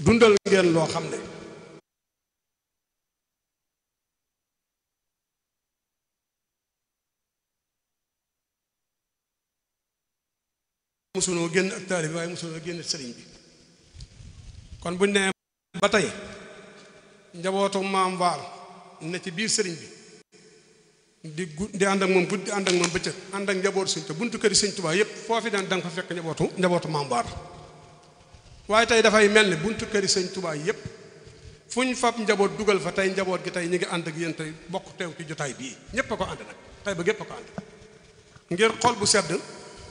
dundal ngeen loo xam ne mosunoo génn ak taalibe waaye mosunoo génn sëriñ bi kon buñ nee ba tey njabootu maam Vaal ne ci biir sëriñ bi di gu di ànd ak moom guddi ànd ak moom bëccëg ànd ak njaboot sëñ te buntu këri sëñ Tuubaa yépp foofi daan da nga fa fekk njabootu njabootu maam Vaal waaye tey dafay mel ni buntu këri sëñ Tuubaa yépp fu ñu fab njaboot dugal fa tey njaboot gi tey ñu ngi ànd ak yéen tey bokk teew ci jotaay bii ñépp a ko ànd nag tey ba gépp a ko ànd ngir xol bu sedd